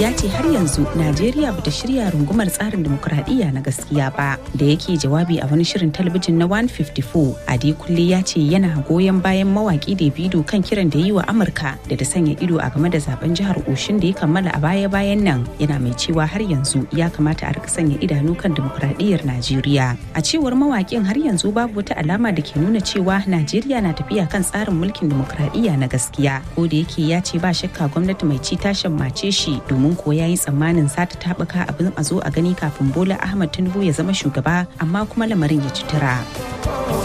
ya ce har yanzu Najeriya bata shirya rungumar tsarin demokuraɗiyya na gaskiya ba. Da yake jawabi a wani shirin talabijin na 154, Adekunle ya ce yana goyon bayan mawaki Davido kan kiran da yi wa Amurka da ta sanya ido a game da zaben jihar Oshin da ya kammala a baya-bayan nan. Yana mai cewa har yanzu ya kamata a rika sanya idanu kan demokuraɗiyyar Najeriya. A cewar mawakin har yanzu babu wata alama da ke nuna cewa Najeriya na tafiya kan tsarin mulkin demokuraɗiyya na gaskiya. Ko da yake ya ce ba shakka gwamnati mai ci ta shammace shi domin ko ya yi tsammanin sata taɓuka abin a zo a gani kafin Bola Ahmad Tinubu ya zama shugaba amma kuma lamarin ya ci tura.